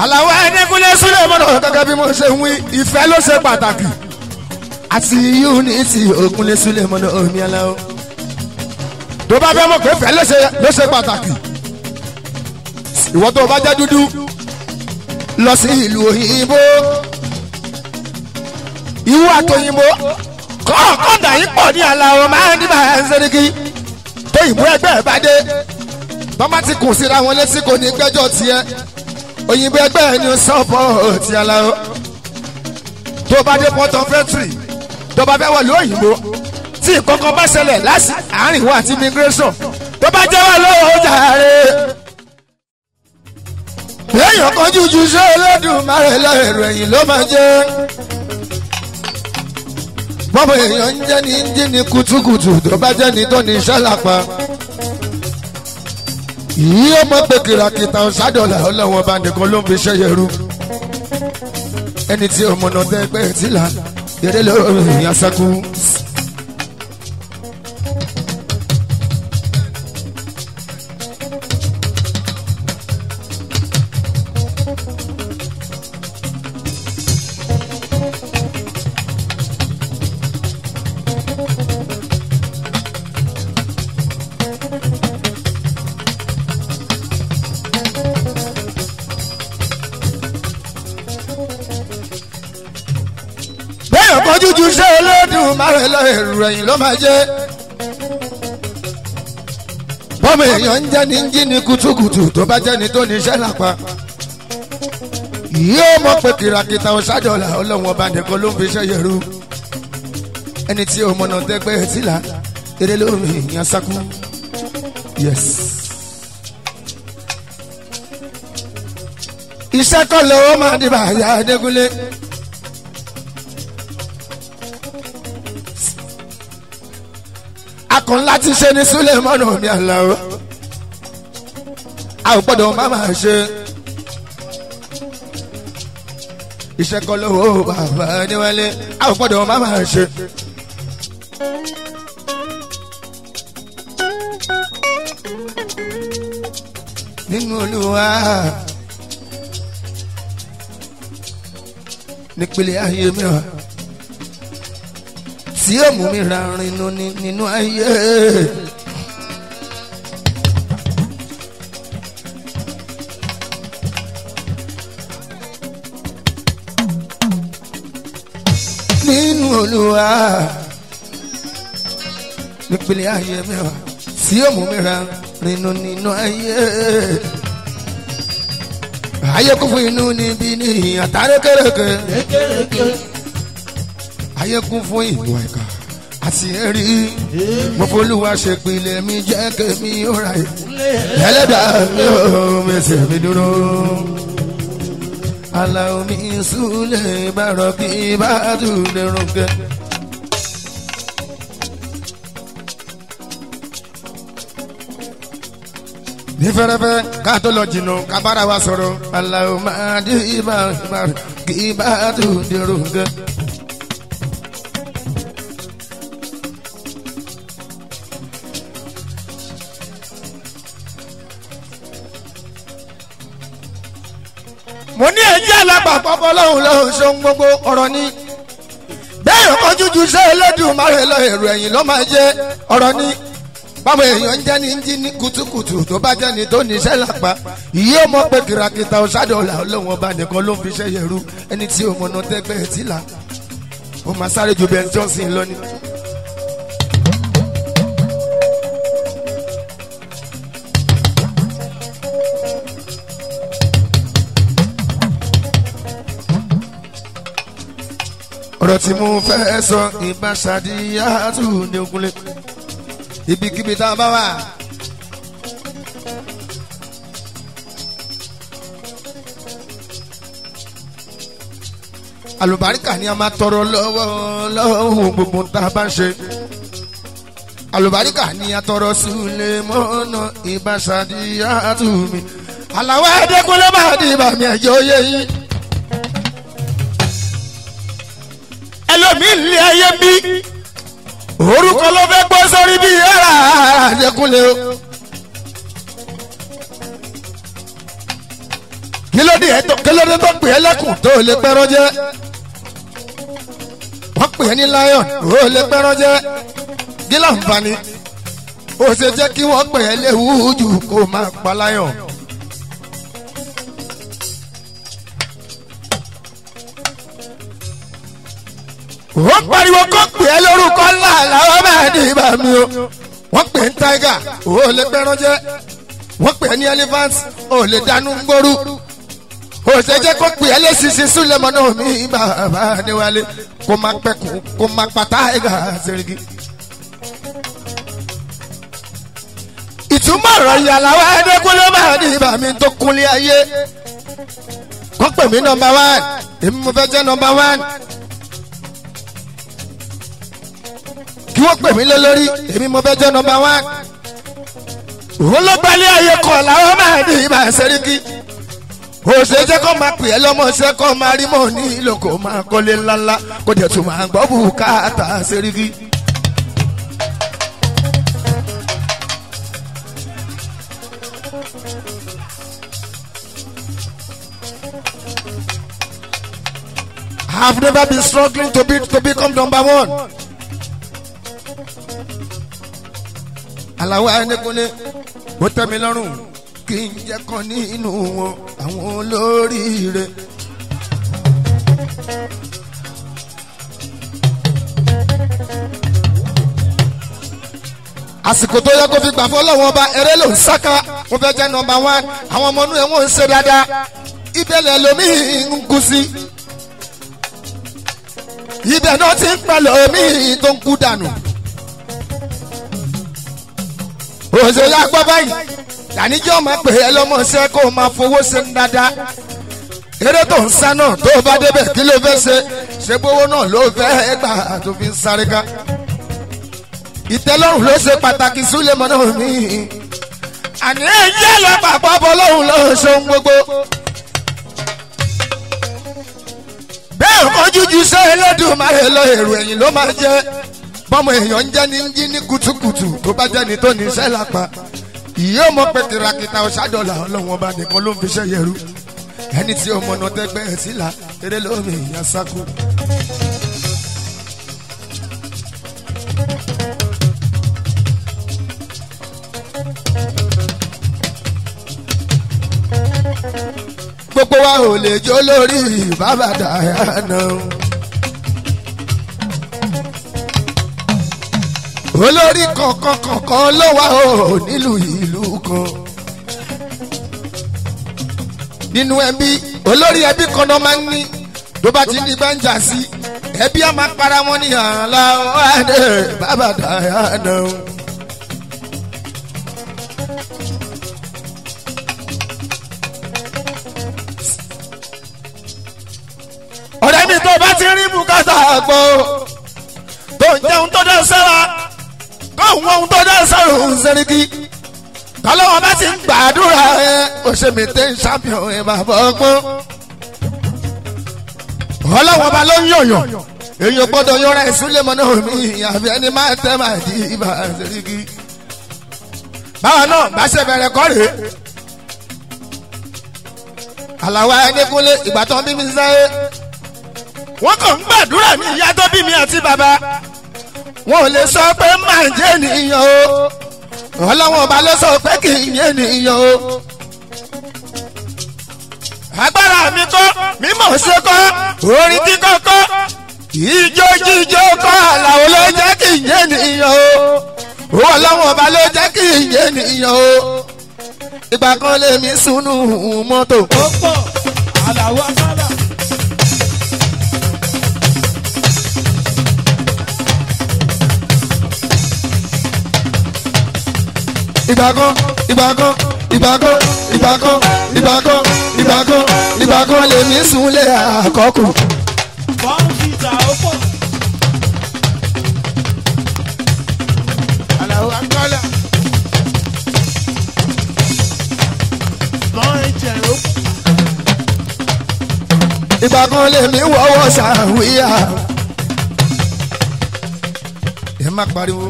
àlàwọ̀ ẹ̀ẹ́dẹ́gúnlé súlẹ̀ mọ́nà gẹ́gẹ́ bí mo ṣe ń wí ìfẹ́ ló ṣe pàtàkì àti unity ògúnlé súlẹ̀ mọ́nà omi aláwọ̀ tó bá fẹ́ mọ̀ pé ìfẹ́ ló ṣe ló ṣe pàtàkì ìwọ tó bá jẹ́ dúdú lọ sí ìlú òyìnbó ìwú àtòyìnbó kọ́ọ̀kọ́dà yìí pọ̀ ní aláwọ̀ máa ń dìbà ẹ̀ńsẹ̀ríkì tó ìbú ẹgbẹ́ ẹ̀ bá dé bọ́má ti kùn síra wọn létí kò ní gbẹ́jọ́ tiẹ̀ òyìnbó ẹgbẹ́ ẹ̀ ní sọ́pọ̀ ti aláwọ̀ tó bá dé port of entry tó bá fẹ́ wọlé òyìnbó tí ìkọ̀kọ̀ bá ṣẹlẹ̀ láti àárín wa àti immigration tó bá jẹ́ wà lówó jàre. èèyàn kan jújú ṣé Olódùmarè lẹ́rù ẹ̀yìn ló máa jẹ́ bọ́bọ̀ èèyàn ń jẹ́ ní jí ní kutukutu tó bá jẹ́ ní tó ní iṣẹ́ lápá. yìí ó mọ̀ pé kìràkìtà ọ̀sádọ́là ọlọ́wọ́n bá nìkan ló ń fi ṣẹ́ yẹrú. ẹni tí ó mọ̀nà tẹ́ pé tí là eré lọ́rọ̀ èèyàn sẹ́kù. bẹ́ẹ̀ kan jújú ṣé Olódùmarè lọ èrò ẹ̀yìn ló máa jẹ́. bọ́mọ èèyàn ń jẹ́ ní jí ní kutukutu tó bá jẹ́ ní tó ní iṣẹ́ lápá. yóò mọ̀ pé kìràkìtà ọ̀ṣájọ́là ọlọ́run ọba nìkan ló ń fi iṣẹ́ yẹ̀rú. ẹni tí o mọ̀nà tẹ́gbẹ́ tìlà eré lómi ìyàn sákú. yes. iṣẹ́ kọ́ lọ́wọ́ máa dìbà àyà Adégúnlé. akàn láti ṣe ní Sulemanu mi àlàó a ò gbọ́dọ̀ má máa ṣe iṣẹ́ kọ́ lọ́wọ́ bàbá níwálé a ò gbọ́dọ̀ má máa ṣe. nínú Olúwa nípele ayé mi wá tí ó mú mi ra rinú nínú ayé. nínú Olúwa nípele ayé mẹ́wàá tí ó mú mi ra rinú nínú ayé. ayé kún fún inú níbi ní àtàrí kéréke ayé kún fún ìwà ìkà àti ẹ̀rí mo folúwa ṣe pilẹ̀ mi jẹ́ kémi ó ra ẹ̀ ẹlẹ́dàá mi ò mẹsẹ̀ mi dúró aláwo mi súlẹ̀ bàrọ̀ kí bá tún lè rúkẹ́. ní fẹ́rẹ́fẹ́ ká tó lọ jìnnà ká bára wa sọ̀rọ̀ aláwo máa dé ibà kí bá tún lè rúkẹ́. mo ní ẹjẹ́ alábàápọ̀ lọ́hùn lọ́hùn ṣohun gbogbo ọ̀rọ̀ ni bẹ́ẹ̀ ọkọ̀ jújú ṣé Olódùmarè lọ èrò ẹ̀yìn ló máa jẹ́ ọ̀rọ̀ ni báwo èèyàn ń jẹ́ ní jí ní kutukutu tó bá jẹ́ ní tó ní iṣẹ́ lápá yìí ó mọ̀ pé kìràkìtà ọ̀ṣádọ́là ọlọ́run ọba nìkan ló ń fi iṣẹ́ yẹ̀rú ẹni tí ó mọ̀nà tẹ́gbẹ́ ẹ̀ tí là ó máa sáré ju Ben Johnson lọ ni. ọ̀rọ̀ tí mo fẹ́ sọ ìbáṣadíyá tù ní ogunlé ibikíbi tá a bá wà. àlùbáríkà ni a máa tọrọ lọ́wọ́ lọ́wọ́ gbogbo tá a bá ń ṣe. àlùbáríkà ni a tọrọ sílẹ̀ mọ́nà ìbáṣadíyá tù mí. àlàwọ̀ ẹ̀ẹ́dẹ́gbọ́lẹ́ bá di ìbàmì ẹ̀jẹ̀ oyè yìí. ẹlòmíì lé ayé bí orúkọ ló fẹ́ gbọ́ sórí bí ẹ̀rà àjẹkùnlé o. kí kílódé ẹ tó kílódé tó pè é lẹ́kùn tó lè pẹ́rọ́ jẹ́ wọ́n pè é ní lion ó lè pẹ́rọ́ jẹ́ gílà nfààní ó ṣe jẹ́ kí wọ́n pè é léwu jù kó máa pa lion. wọ́n pariwo kó pè é lórúkọ ńlá làwọn máa ní ibà mi o wọ́n pè é ní tiger ó lè pẹ́rọ́ jẹ́ wọ́n pè é ní elephant ó lè dánú gbóru òṣèjẹ́ kó pè é lẹ́sìsì súlẹ̀mọ́ náà mi bàbá adéwálé kó má pẹ́kun kó má pátá ẹ̀gà sẹ́rìgì. ìtumọ̀ ọ̀rọ̀ ìyàlá wa ẹ̀ẹ́dẹ́gbọ́lẹ́ máa ní ibà mi tó kúnlé ayé kó pè mí nọmba one èmi mo fẹ́ jẹ́ nọmba one. kí wọ́n pè mí lé lórí èmi mo fẹ́ jẹ́ nọmba one. òun ló gbalẹ̀ ayé kọ̀ làwọn máa ní ibà sẹ́rìgì òṣè jẹ́ kó máa pè é lọ́mọṣẹ́ kó máa rí mọ́ ní ìlò kó máa kọ́lé ńláńlá kó dẹ̀ tún máa gbọ́ bùkátà sẹ́ríkì. I have never been struggling to be to become number one. Àlàó Ẹnikunle, ó tẹ́ mi lọ́rùn kí n jẹ́ kan nínú wọn àwọn olóríire. àsìkò tó yẹ kó fi gbà fọlọ́wọ́n ọba eré ló ń sáká mo fẹ́ jẹ́ nọmba wán àwọn ọmọ inú ẹ̀ wọ́n ń ṣe dáadáa ibẹ̀lẹ̀ lomi ń kú sí. ibẹ̀ náà ti ń pẹ̀lẹ́ omi tó ń kú dànù. òṣèlú agbọ́ báyìí tàníjọ́ máa pè é lọ́mọṣẹ́ kó o máa fowó ṣe ń dáadáa eré tó ń sá náà tó o bá débẹ̀ kí ló fẹ́ ṣe ṣe gbówó náà ló fẹ́ gbà tó fi ń sáré ká ìtẹ́lọ́rùn ló ṣe pàtàkì súlẹ̀mọ́ náà mí àní ẹ̀jẹ̀ lọ pàpọ̀ bọ́ lọ́hùn ló ṣe ohun gbogbo bẹ́ẹ̀ kọ́ jújú ṣe Elédùmarè lọ èrò ẹ̀yìn ló máa jẹ́ bọ́mọ èèyàn ń jẹ́ ní jí ní kùtùkùtù tó bá jẹ́ ní tó ní iṣẹ́ lápá ìyá ọmọ pé kìràkìtà ọ̀ṣádọ́là ọlọ́wọ́n bá nìkan ló ń fi ṣe yẹrù ẹni tí ọmọ náà tẹ́gbẹ́ ẹ̀ sílá eré lómi ìyá sáku. gbogbo wa ò lè jó lórí bàbá Dayana. olórí kọ̀ọ̀kan kọ̀ọ̀kan ló wà ó nílùú ìlú kan. nínú ẹbí olórí ẹbí kan náà máa ń ní tó bá ti ní bẹ́ńjà sí ẹbí á máa para wọn ní àlá ọ̀hánẹ bàbá Dayana. ọ̀rẹ́ mi tó bá ti rí bùkátà gbọ́ tó ń jẹun tó dá sára kó ń wọ́n tó dá sára òun sẹ́ríkì tọ́lọ́wọ́n bá ti ń gbàdúrà ẹ ó ṣe mi tẹ́ ń ṣàfihàn ẹ bàbá ọgbọ́n ọlọ́wọ́n bá ló ń yọ̀yọ̀ èyàn gbọ́dọ̀ yọra ìsúlẹ̀ mọ́ náà mi àbí ẹni máa tẹ́ máa di ibà sẹ́ríkì báwa náà bá ṣe bẹ̀rẹ̀ kọ́ rèé àlàwà Ẹnikunlé ìgbà tó ń bí mi sáyé wọ́n kàn ń gbàdúrà ní ìyá tó bí mi àti bàbá wọn ò lè sọ pé máa jẹ́ ènìyàn o ọlọ́wọ́n ọba ló sọ pé kì í yé ènìyàn o. agbára mi kọ́ mímọ̀ ṣe kọ́ orin kíkọ́ kọ́ ìjó jíjó kọ́ àlàó ló jẹ́ kì í yé ènìyàn o ọlọ́wọ́n ọba ló jẹ́ kì í yé ènìyàn o. ìgbà kan lèmi sùnú mọ́tò. ó pọ̀ àlàó àkàlà. ìgbà kan ìgbà kan ìgbà kan ìgbà kan ìgbà kan ìgbà kan ìgbà kan lèmi súnlé àkọ́kù. bọ́ǹfìtà ó pọ̀. àlàó àkàlà. bọ́ǹ ẹ̀jẹ̀ ó pọ̀. ìgbà kan lèmi wọ́wọ́ sàwíyà. ẹ má pariwo.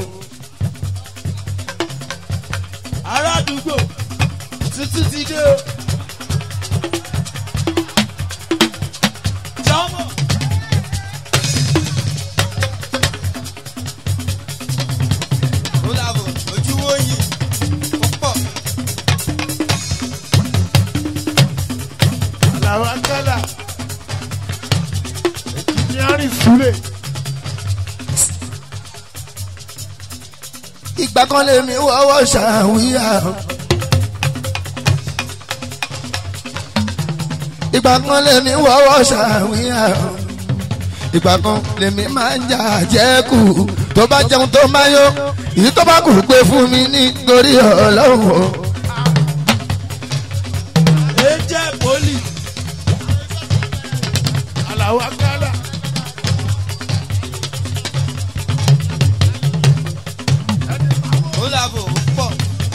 ará àdúgbò tuntun ti dé o. ìgbà kan lèmi wọ́wọ́ ṣàwíyà. ìgbà kan lèmi wọ́wọ́ ṣàwíyà. ìgbà kan lèmi máa ń jà jẹ́kù tó bá jẹun tó máa yó èyí tó bá kù pé fún mi nítorí ọlọ́run o. ẹ jẹ́ pólì. Àlàó Akálà. ó làbò ó pọ̀.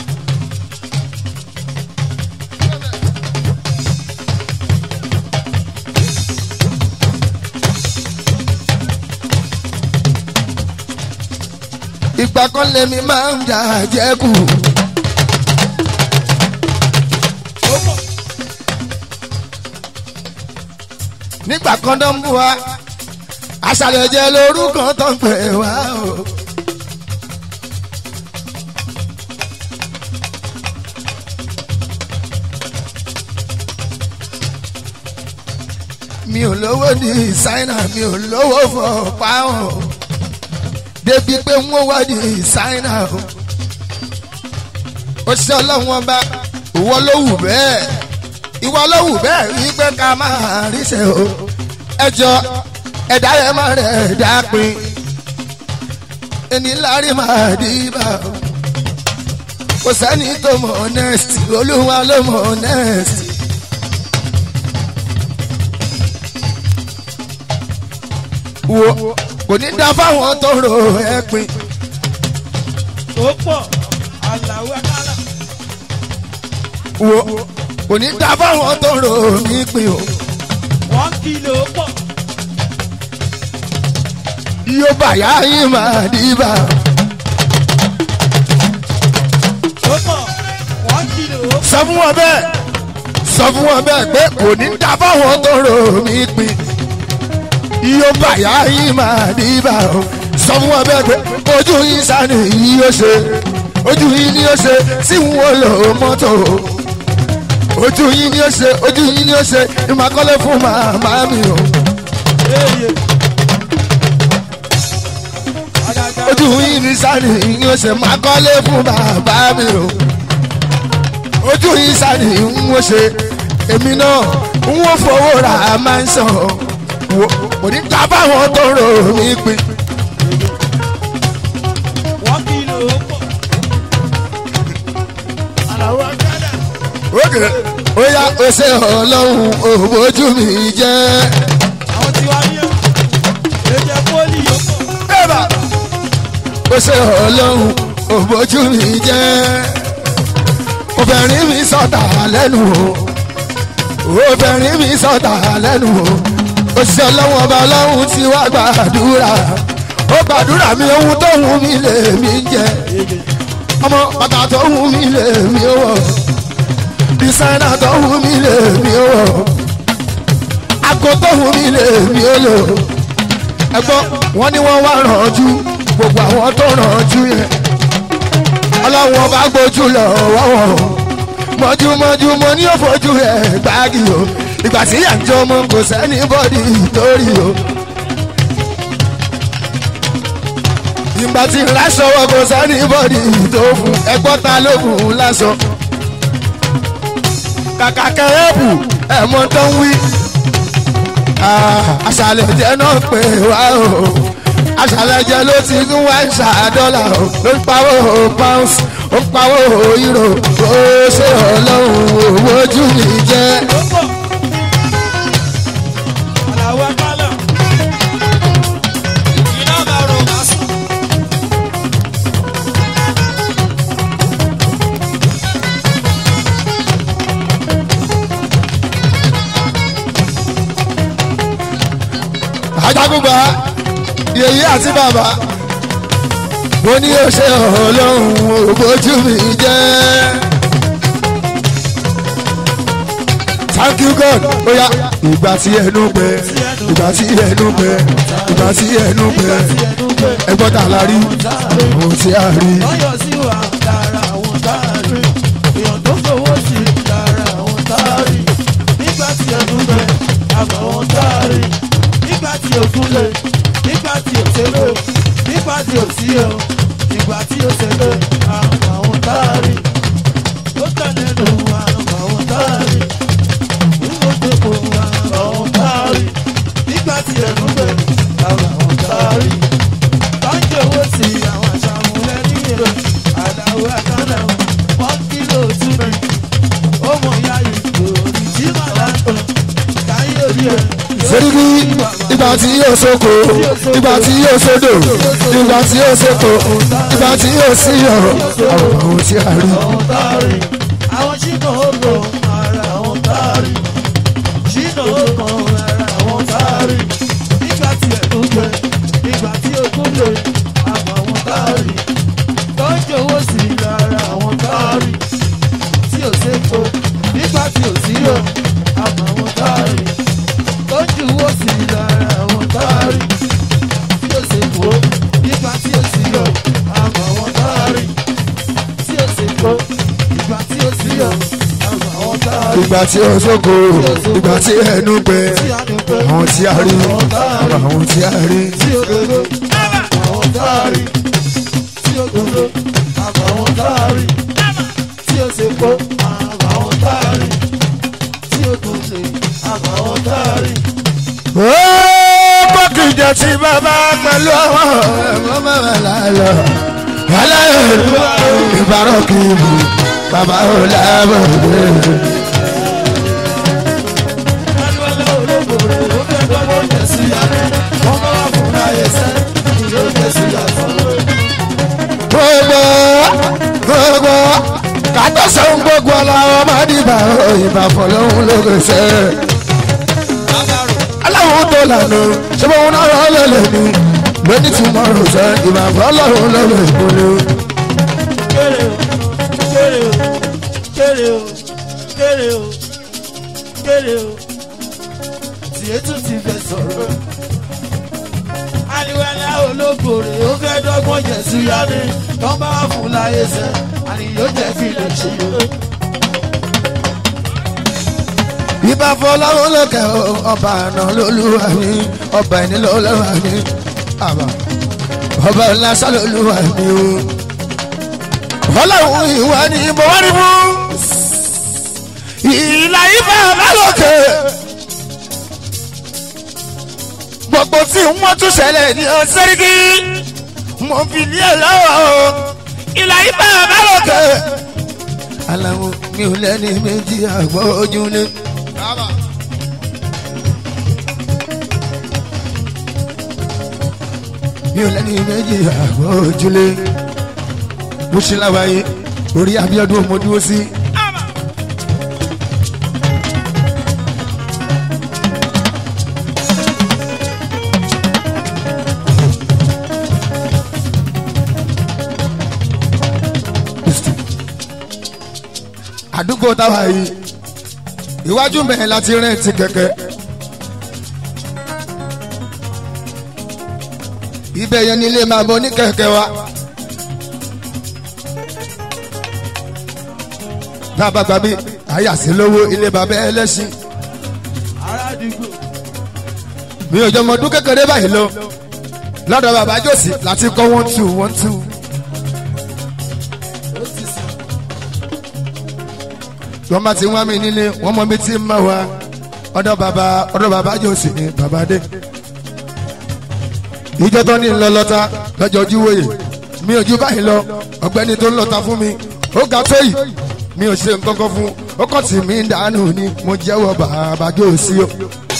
ìgbà kan lèmi máa ń jà jẹ́kù. Ó pọ̀. nígbà kan tó ń bú wa aṣàlẹ̀ jẹ́ lórúkọ tó ń pè wá o. mi ò lówó ní ṣáínà mi ò lówó fọ páwọn débi pé wọ́n wá ní ṣáínà o. ó ṣe ọlọ́run ọba ìwọ ló wù bẹ́ẹ̀ ìwọ ló wù bẹ́ẹ̀ rí pé ká máa ríṣẹ́ o. ẹjọ́ ẹ̀dá yẹn máa rẹ̀ ẹ̀dá pin ẹni lárí máa dìbà o. kò sẹ́ni tó mọ̀ honest olúwa ló mọ̀ honest. wo kò ní dá fáwọn tó ro ẹ pin Ó pọ̀. Àlàó Akálà. wo kò ní dá fáwọn tó ro mí pin o. One kilo ó pọ̀. yóò bàyá yín máa dìbà o. Ó pọ̀. One kilo ó pọ̀. sọ fún wọn bẹ́ẹ̀ sọ fún wọn bẹ́ẹ̀ pé kò ní dá fáwọn tó rò mí pin yóò bàyá yín máa dìbà o sọ fún wọn bẹ́ẹ̀ pé ojú yín sani yìí yóò ṣe ojú yín ni yóò ṣe tí wọn lò mọ́tò ojú yín ni yóò ṣe ojú yín ni yóò ṣe ìmọ̀kọ́lé fún màmá mi o Eye. Àgàgà. ojú yín ni sani yìí yóò ṣe ìmọ̀kọ́lé fún bàbá mi o ojú yín sani ń wọ́n ṣe èmi náà ń wọ́n fowó ra máa ń sàn wò kò ní ta báwọn tó rò mí pin One kilo ó pọ̀. Àlàó Akálà. òkè ó yá ó ṣe ọlọ́run òbójú mi jẹ́ Àwọn tí wá yẹ. Ẹ jẹ́ pólì ó pọ̀. bẹ́ẹ̀bà ó ṣe ọlọ́run òbójú mi jẹ́ obìnrin mi sọ̀tà lẹ́nu o obìnrin mi sọ̀tà lẹ́nu o ó ṣe ọlọ́run ọba ọlọ́run tí wàá gbàdúrà ó gbàdúrà mi ohun tó wù mí lè mí jẹ ọmọ bàtà tó wù mí lè mí wọ̀ dísáínà tó wù mí lè mí wọ̀ àgọ́ tó wù mí lè mí lò ẹgbọ́n wọn ni wọ́n wá rànjú gbogbo àwọn tó rànjú yẹn ọlọ́run ọba gbójú lọ wọ́wọ́ mọ́júmọ́jú mo ní òfojú ẹ̀ gbági o ìgbà tí yà ń jọ ọmọ kò sẹ́ni bọ́dì torí o. ìgbà tí lásọwọ́ kò sẹ́ni bọ́dì tó fún ẹgbọ́n ta ló fún un lásọ. kàkà kẹ́rẹ́bù ẹ̀mọ́ tó ń wí àṣàlẹ̀ jẹ́ náà pé wá o àṣàlẹ̀ jẹ́ ló ti ń wá ìṣà dọ́là o ló ń pawó pounds ó ń pawó euro ó ṣe ọlọ́run owó ojú mi jẹ́. Ó pọ̀. Àlàó Akálà. iná máa rò máa sùn. ajagunba yèyí àti bàbá mo ní ó ṣe ọlọ́run òbójú mi jẹ́. thank you god oya ìgbà tí ẹnu gbẹ ìgbà tí ẹnu gbẹ ìgbà tí ẹnu gbẹ ẹgbọ́n tà la rí ohun tí a rí. lọ́yọ̀ sí wa lára àwọn táàrí èèyàn tó fowó sí lára àwọn táàrí nígbà tí ẹdún bẹ àmọ́ àwọn táàrí nígbà tí òkun lè nígbà tí òṣèlú nígbà tí òsí o ìgbà tí ó ṣẹlẹ̀ àwọn àwọn táàrí ó tẹ̀lé nu àwọn àwọn táàrí nígbà tó kó àwọn àwọn táàrí nígbà tí ẹnu bẹ̀ àwọn àwọn táàrí báńkì owó sí àwọn àṣàmúlẹ̀ níyẹn àdáwó àkànnà wọn kílò túnbẹ̀ ó mọ̀ ya ìgò tí màlá tó káyé orí ẹ̀ Seriki ìgbà tí yóò sóko ìgbà tí yóò sódò ìgbà tí yóò sóko ìgbà tí yóò síyọ̀ àwọn ohun tí a rí. àwọn táàrí àwọn ṣìnà ògbò ara àwọn táàrí ṣìnà ògbò ara àwọn táàrí nígbà tí ẹ̀dùn gbẹ nígbà tí ogún lè àmọ́ àwọn táàrí tọ́jú owó sí lára àwọn táàrí tí ò sépo nígbà tí ò sí yọ àmọ́ àwọn táàrí tọ́jú owó sí lára àwọn táàrí tí ò sépo nígbà tí ò sí yọ àmọ́ àwọn táàrí tí ó ṣe kó ìgbà tí ó sí ọ àwọn àwọn táàrí ìgbà tí yóò sóko ìgbà tí ẹnu gbẹ tí a ní pẹ́ àwọn tí a rí àwọn ohun tí a rí. tí ó dodo àwọn táàrí tí ó dodo àwọn táàrí tí ó ṣe kó àwọn táàrí tí ó dodo àwọn táàrí. ó bọ́kìjọ tí bàbá pẹ̀lú àwọn ẹ̀mọ́ mẹ́wàá lálọ́ aláìlú ìbárọ̀ kì í bù bàbá ò lábọ̀ dé. Adúlọ́lá olóògbé rẹ̀ ó fẹ́ gbọ́dọ̀ jẹ̀ sí yàrá wọ́n bá wà fún láyé sẹ́ ìlú jẹ̀ sí yàtọ̀. gbogbo gbogbo kàtó sẹ́wọ̀n gbogbo aláwọ̀ máa dìbà ìbà fọlọ́hún lókè sẹ́. Bàbárò. aláwọ̀ tó lànà ṣé wọn náà rọ́ lẹ́lẹ̀ ni lóní tí mo rò sẹ́ ìbà fọlọ́hún lókè ìpolú. kéré o kéré o kéré o kéré o kéré o tiẹ̀ tún ti fẹ́ sọ̀rọ̀. aliwẹ́lẹ́ olókòrè ó fẹ́ dọ́gbọ́n jẹ̀ sí yáni tó bá wà fún láyé sẹ́ àníyó jẹ́ fi lè ṣe o. ìbà fọlọ́hún lókè ọba àná lólúwa mi ọba ẹni lọ́lọ́wà mi àbá ọba ńlá sálólúwa mi o. ọlọ́run ìwà ni mo wá rí mú ìlà ìfà lálòkè gbogbo tí wọ́n tún ṣẹlẹ̀ ní ọ̀sẹ́rìkì mo fi ní ẹ̀ lọ́wọ́ o ìlà ìfà lálòkè. aláwọ̀ mi ò lẹ́ni méjì àgbọ̀ ojú ni. mi ò lẹ́ni méjì àgbọ̀ ojúlé mo ṣe láwàyé orí Abíọ́dún mo dúró sí. àdúgbò táwa yìí iwájú mẹ́rin láti rẹ́ǹtì kẹ̀kẹ́. ibẹ̀ yẹn nílé máa bọ ní kẹ̀kẹ́ wa. tá a bá gbà mí àyàsí lówó ilé bàbá ẹlẹ́sìn aládùúgbò mi ò jọ ọmọ ọdún kékeré báyìí lọ lọ́dọ̀ bàbá jòsì láti kọ́ one two one two. ó ti sàn wọ́n bá ti wá mi nílé wọ́n mọ mi tí ń mọ̀ wá ọ̀dọ̀ bàbá ọ̀dọ̀ bàbá jòsì ni bàbá dé. ìjọ tó ní ń lọ lọ́ta lọ́jọ́ ojú wòye mi ò ju báyìí lọ ọ̀gbẹ́ni tó ń lọ́ta fún mi ó ga tó yìí mi ò ṣe nǹkan kan fún ó kàn tì mí dànù ni mo jẹ́wọ́ bàbá jòsì o.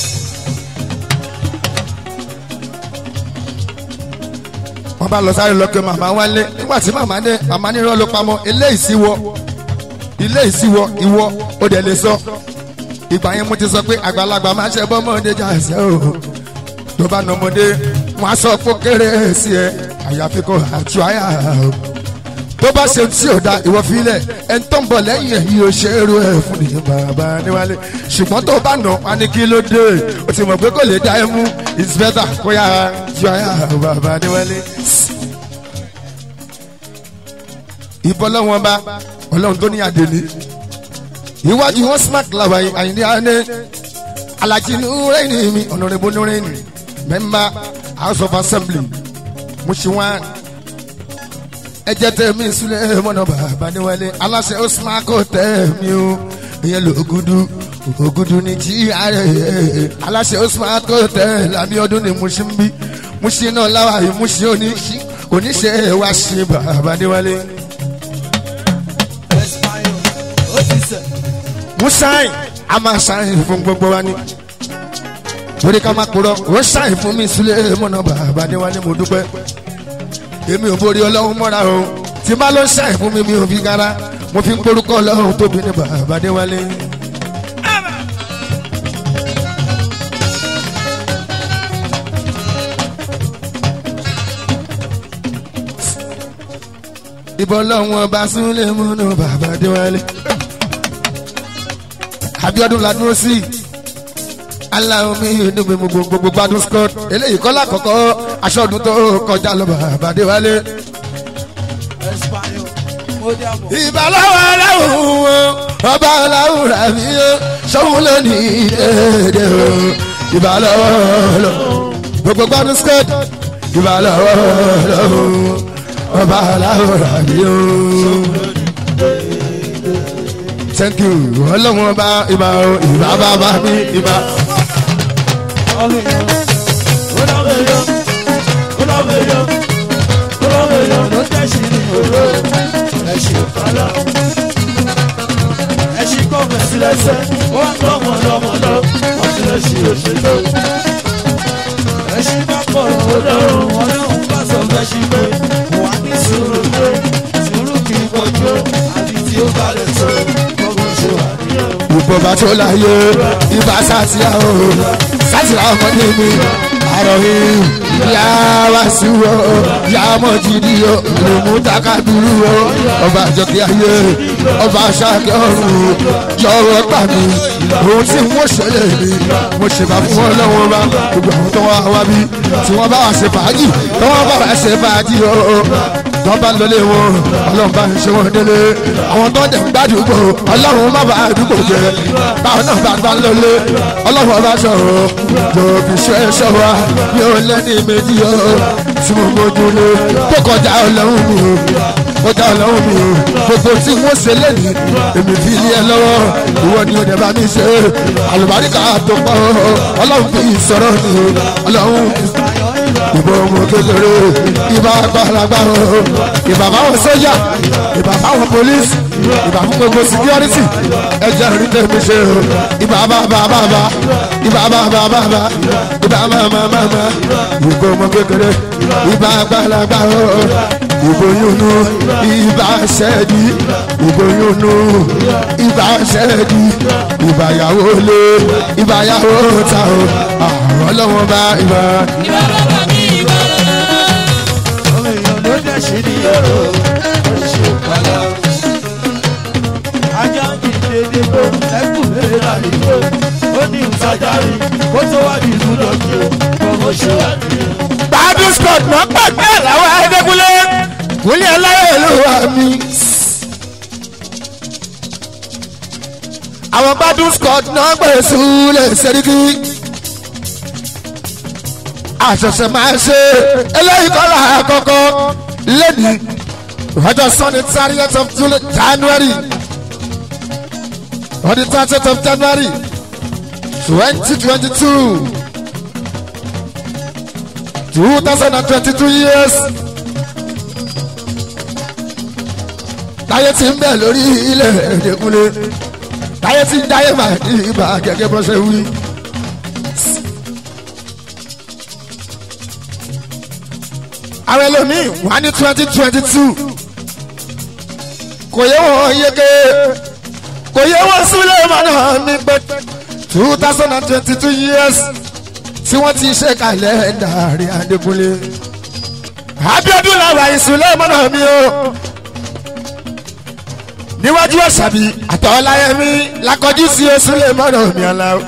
wọ́n bá lọ sáré lọ pé màmá wálé nígbà tí màmá dé màmá nírọ́ ló pamọ́ eléyìí sí wọ ilé ìsíwọ ìwọ ó dẹ̀ lè sọ ìgbà yẹn mo ti sọ pé àgbàlagbà máa ṣe bọ́mọdé jà ẹsẹ̀ o tó bá nà ọmọdé wọn á sọ pé kéré sí ẹ àyàfi kò àtú àyà o tó bá ṣe tí ò da ìwọ filẹ̀ ẹni tó ń bọ̀ lẹ́yìn ẹ̀ yóò ṣe é ru ẹ̀ fún nìyẹn bàbá níwálé ṣùgbọ́n tó bá nà wọn ni kí ló dé o ti mọ̀ pé kò lè dá ẹ mú it's better kó yà ju àyà bàbá níwálé ìbọn lọ́wọ́n bá ọlọ́run tó ní àdèlé iwájú wọn smart làwà àyìndé àná alájí nùrẹ́ẹ̀nì mi ọ̀nàrẹ́bù nùrẹ́ẹ̀nì mẹ́mbà house of assembly mùsùlùmá ẹjẹ tẹmí sílẹ̀ mọ́nà bàbá níwálé aláṣẹ osman kò tẹ̀mí o ìyẹn lògùdù ògùdù ní jí ààrẹ aláṣẹ osman kò tẹ̀ lámì ọdún ní musin bí musin náà láwa yìí musin oníṣi oníṣe wa ṣe bàbá níwálé. Ẹ̀sìmáyò, ó ti sẹ̀. musain a máa ṣàyìn fún gbogbo wa ni torí ká má kúrọ ó ṣàyìn fún mi sílẹ̀ mọ́nà bàbá níwálé mo dúpẹ́ èmi ò borí ọlọ́run mọ́ra o tí bá ló ṣàyìn fún mi mi ò fi gara mo fi ń porúkọ ọlọ́run tóbi ní bàbá níwálé. ìbọn lọ́wọ́n bá súnlẹ̀ múnú bàbá níwálé. Abiodun la dúró sí aláwọ̀ mi inú mi gbogbo gbogbo gbádùn scott eléyìí kọ́lá kọ̀kọ́ aṣọ ọdún tó kọjá lọ bàbá Adéwálé. Ẹ̀sìmáyò, ó dé àbọ̀. ìbálòwò aláwọ̀ wọn ọba aláwọ̀ rà mí ó sọ́wọ́n lónìí dédé o ìbálòwò lọ gbogbo gbádùn scott ìbálòwò lọ ọba aláwọ̀ rà mí ó. thank you ọlọ́wọ́n bá ibà o ìbá bàbá mi ìbá. ìbọ̀bà tó láyé ibà sátìyà o sátìyà ọmọ ní mi àròyé ìyá wa sí wo ìyá ọmọ jìdí o lèmú takadúrú o ọba àjọkí ayé ọba aṣáájú ọrùn jọ̀wọ́ gbà mí ohun tí wọ́n ṣẹlẹ̀ mi mo ṣèbà fún wọn lọ́wọ́ bá gbogbo àwọn tó wá wá bí tí wọ́n bá wà ṣe fàájì tó wọ́n bá wà ṣe fàájì o tó bá lọlé wọn ọlọ́run bá ń ṣe wọn délé àwọn tó dẹ̀ ń gbàdúgbò ọlọ́run má bàa àdúgbò jẹ báwọn náà bá gbà lọlé ọlọ́run ọba sọ̀rọ̀ yóò fi ṣe é ṣọ́ wa yóò lẹ́ni méjì o tí mo mójú lé tó kọjá ọlọ́run mi o kọjá ọlọ́run mi o gbogbo tí wọ́n ṣe lẹ́nu èmi fi lé ẹ lọ́wọ́ ìwọ ni o dẹ̀ bá mi ṣe àlùbáríkà tó pọ̀ ọlọ́run fi sọ̀rọ̀ ni o ọlọ́run ìbò ọmọ kékeré ìbá gbàlagbà o ìbá báwọn sójà ìbá báwọn polisi ìbá fún gbogbo security ẹjẹ rí tèmi ṣe o ìbá bàbá bàbá ìbá bàbá bàbá ìbá màmá màmá ìbò ọmọ kékeré ìbá gbàlagbà o ìbò yúnú ìbá ṣẹ́ẹ̀dì ìbò yúnú ìbá ṣẹ́ẹ̀dì ìbá yàwó lé ìbá yàwó ta o àwọn ọlọ́wọ́n bá ìbá. ìwà bàbá mi ìwà. Ajá ń kí dédé bó ẹkùn lè rà nígbó. Ó ní ìtajáre kó tó wá ní ìlú lọ́kì o, kọ́mọ ṣe wà nìyẹn. gbádùn scott mọ pàgbé làwọn ẹdẹkùnlé wúlé aláyẹ ló wà mí. àwọn gbádùn scott náà gbé súlẹ̀ sẹ́ríkì. àṣẹ̀ṣẹ̀ máa ṣe eléyìí kọ́ là àkọ́kọ́ lẹ́nìí ọjọ́ sunday thirtieth of July- january on the thirtieth of january twenty twenty two. 2022 years. Táyé ti ń bẹ̀ lórí ilẹ̀ Ẹ̀dẹ́kúnlé. Táyé ti ń dáyé máa ní ibà gẹ́gẹ́ bó ṣe wí. Àwọn ẹlòmíì wà ní 2022. Kò yẹ wọ́n yéké. Kò yẹ wọ́n sílẹ̀ mọ́nà mi pé 2022 years tí wọ́n ti ṣe kalẹ̀ dàrí Adékúnlé. Abíọ́dún làwà ìsúlẹ̀ mọ́nà mi o. Níwájú ọ̀sàbí àtọ̀ọ́láyẹmí lakọjú sí osúlẹ̀ mọ́nà mi ọ̀la o.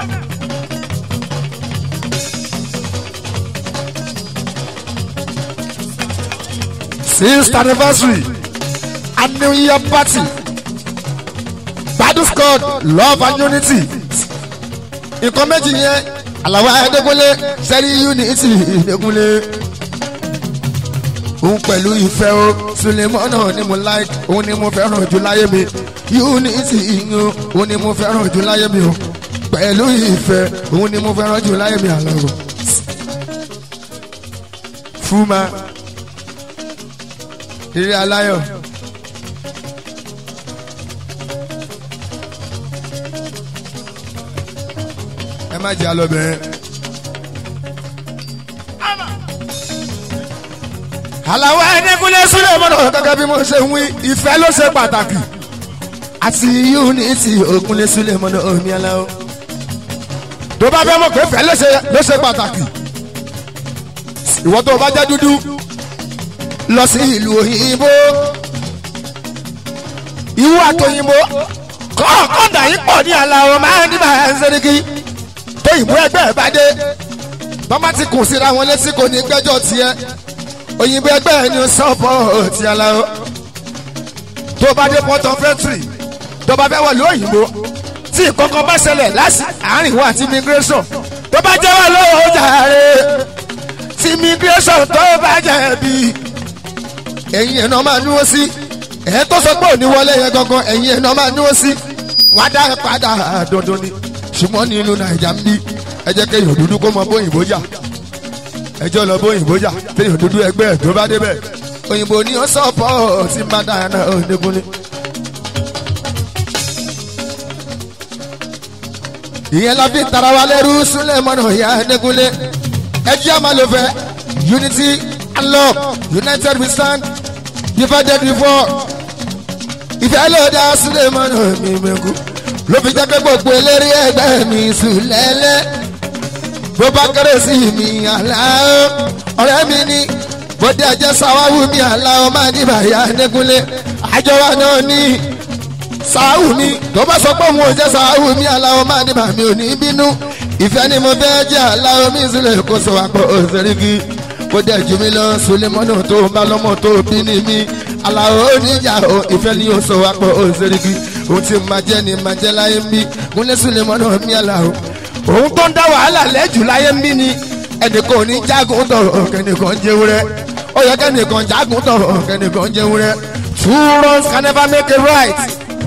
Sixth anniversary and New Year party. Gbadun squad love and unity. Nǹkan méjì yẹn àlàwọ̀ Adékúnlé sẹ́rí unity Adékúnlé. òun pẹ̀lú ìfẹ́ o sulemọ́nà ni mo like òun ni mo fẹ́ràn jù láyé mi unity ìyún òun ni mo fẹ́ràn jù láyé mi o pẹ̀lú ìfẹ́ òun ni mo fẹ́ràn jù láyé mi àlọ́ o. fúnma eré aláyọ̀. ẹ má jẹ́ alọ́bẹ̀rẹ̀. àlàó ẹnìkúnlẹ̀ sílẹ̀ mọ́nà gẹ́gẹ́ bí mo ṣe ń wí ìfẹ́ ló ṣe pàtàkì àti unity ògúnlẹ̀ sílẹ̀ mọ́nà omi aláwọ̀ tó bá fẹ́ mọ̀ pé ìfẹ́ ló ṣe ló ṣe pàtàkì ìwọ tó o bá jẹ́ dúdú lọ sí ìlú òyìnbó ìwú àtòyìnbó kọ́ọ̀kọ́dà yìí pọ̀ ní àlàó máa ń dìbà ẹ̀ ń sẹ́ríkì tó ìbú ẹgbẹ́ ẹ̀ bá dé bọ́má ti kùn síra wọn létí kò ní gbẹ́jọ́ tiẹ̀ òyìnbó ẹgbẹ́ ẹ̀ ní sọ́pọ̀ ti àlàó tó bá dé port of entry tó bá fẹ́ wọlé òyìnbó tí ìkọ̀kọ̀ bá ṣẹlẹ̀ láti àárín wa àti immigration tó bá jẹ́ wà lọ́wọ́ jàre tí immigration tó bá jẹ̀bi ẹ̀yin ẹ̀ náà máa núwó sí ẹ̀ tó sọ pé òní wọlé yẹn gangan ẹ̀yin ẹ̀ náà máa núwó sí wọ́n á dá ẹ padà dandan ni ṣùgbọ́n ní ìlú nàìjà ń bí ẹ jẹ́ kéèyàn dúdú kó mọ bóyìnbó jà ẹjọ́ lọ bóyìnbó jà téèyàn dúdú ẹgbẹ́ ẹ̀ tó bá débẹ̀ òyìnbó ni ó sọ̀pọ̀ tí bá dáa náà ó nígunlé. ìyẹn la fi tara wa lẹ́rú súnlẹ̀ mọ́nà ìyá nígunlé ẹjẹ́ àmàlòfẹ́ unity and love united we stand divided we fall ìfẹ́ ló dá súnlẹ̀ mọ́nà mi mẹ́kù ló fi jẹ́ pé gbogbo eléré ẹgbẹ́ mi sùn lẹ́lẹ́ bó bá kéré sí mi àláó ọ̀rẹ́ mi ní bóde ẹ̀jẹ̀ sáwáwù mi àláó máa ní bàyá nẹ́kúnlé àjọ wa náà ní sáwù mi tó bá sọ pé òun ò jẹ́ sáwù mi àláó máa ní bàmí ò ní bínú ìfẹ́ ni mo fẹ́ jẹ́ àláó mi sílẹ̀ kó sọ wá pé òṣèré bóde ẹ̀jú mi lọ sulemọ́nà tó ń bá lọ́mọ tó bí ní mi àláó oníjà ìfẹ́ ni ó sọ wá pé òṣèré ohun tí ma jẹ́ ni ma jẹ́ láyé ń bí kúnlẹ̀ sulemọ́nà mi àláó òun tó ń dá wàhálà lẹ́jù láyé ń bí ni ẹnìkan ò ní jágun tọ̀rọ̀ kẹ́nìkan jẹun rẹ ó yẹ kẹ́nìkan jágun tọ̀rọ̀ kẹ́nìkan jẹun rẹ two wrongs can never make a right.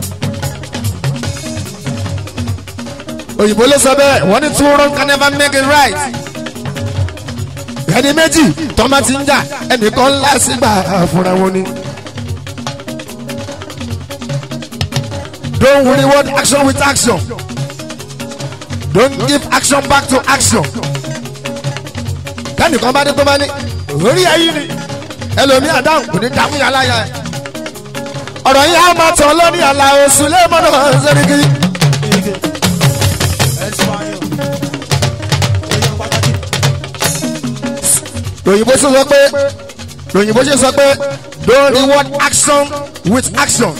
òyìnbó ló sọ bẹ́ẹ̀ wọ́n ní two wrongs can never make a right. ẹni méjì tọ́mọ ti ń jà ẹnìkan ńlá sígbà fúnra wọn ni. don't reward action with action. don't give action back to action. kẹ́nìkan bá dé tó bá ní orí ẹ̀yìn ni ẹlòmíà dáhùn kò ní dáhùn yàrá yà ẹ̀. ọ̀rọ̀ yìí á máa tàn lọ́ní àlà oṣù lẹ́mọ̀nà ṣẹ́ríkì. Ege. Espanyol. Èèyàn pàtàkì. lòyìnbó ṣe sọ pé lòyìnbó ṣe sọ pé don't reward action with action.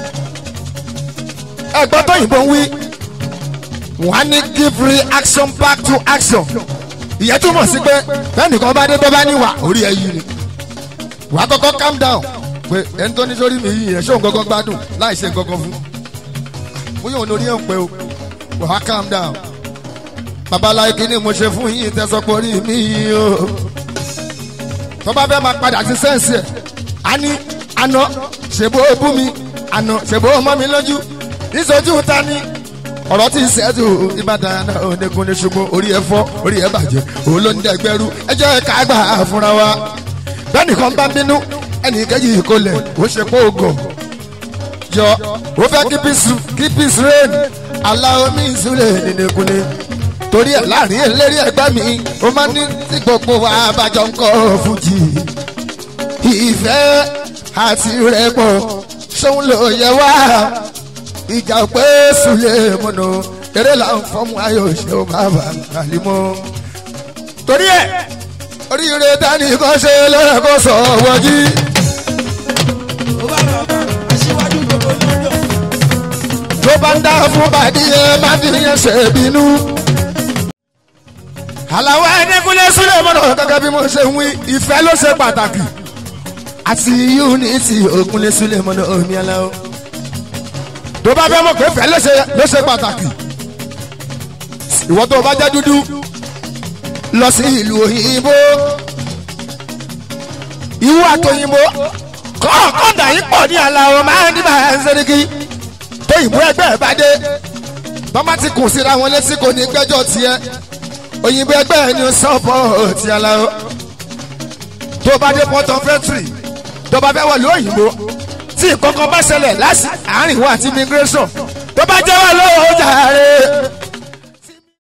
ẹgbẹ́ tó yìnbó ń wí wọ́n á ní give reaction back to action. ìyẹn túmọ̀ sí pé fẹ́nìkan bá dé tó bá níwà orí ẹ̀ yìí ni. wàá kọ́kọ́ calm down pé ẹni tó ní sórí mi yìí yẹn ṣóun gọ́gọ́ gbádùn láì ṣe gọ́gọ́ fún. bóyá òun lórí ẹ̀ ń pẹ́ o wàá calm down. babaláyé kí ni mo ṣe fún yín tẹ́sán pé orí mi yìí o tó bá fẹ́ máa padà sí sẹ́ǹsì ẹ̀ á ní àná ṣèbó bú mi àná ṣèbó mọ́ mi lójú níṣojú ta ni ọ̀rọ̀ tí ń ṣẹ́jú ìbàdàn náà onígun ní ṣùgbọ́n orí ẹ̀ fọ́ orí ẹ̀ bàjẹ́ òun ló ń dẹ́gbẹ́rú ẹ jẹ́ ká gbà á fúnra wa bẹ́ẹ̀ni kan bá bínú ẹnì kejì kò lẹ̀ ó ṣe pé ògọ̀ jọ ó fẹ́ kí peace kí peace reign aláwọ̀ mi ìsúlẹ̀ nínú ni torí ẹ̀ láàrin eléré ẹgbẹ́ mi ó máa ní tí gbogbo wa bàjọ́ ń kọ́ fújì ìfẹ́ àti rẹ̀pọ̀ ṣóun ló yẹ wá ìjà pé sùlẹ̀ mọ́nà eré là ń fọ́mù ayọ̀ ṣe ó máa bà kàlímọ́. torí ẹ̀ oríire dání kan ṣe lọ́rẹ̀ kó sọ wọ́jí. Ó bá rọ̀ aṣíwájú gbogbo lọ́jọ́. tó bá ń dá fún bàdí ẹ má fi yẹn ṣe bínú. àlàó ẹnìkúnlé sílẹ̀ mọ́nà gẹ́gẹ́ bí mo ṣe ń wí ìfẹ́ ló ṣe pàtàkì àti unity ògúnlé sílẹ̀ mọ́nà omi aláwọ̀ tó bá fẹ́ mọ̀ pé ìfẹ́ ló ṣe ló ṣe pàtàkì ìwọ tó o bá jẹ́ dúdú lọ sí ìlú òyìnbó ìwú àtòyìnbó kọ́ọ̀kọ́ndà yìí pọ̀ ní aláwọ̀ máa ń dìbà ẹ̀ńsẹ̀ríkì tó ìbú ẹgbẹ́ ẹ̀ bá dé bọ́má ti kùn síra wọn létí kò ní gbẹ́jọ́ tiẹ̀ òyìnbó ẹgbẹ́ ẹ̀ ní sọ́pọ̀ ti aláwọ̀ tó bá dé port of entry tó bá fẹ́ wọlé òyìnbó tí ìkọ̀kọ̀ bá ṣẹlẹ̀ láti àárín wa àti immigration tó bá jẹ́ wà lọ́wọ́ ó jàre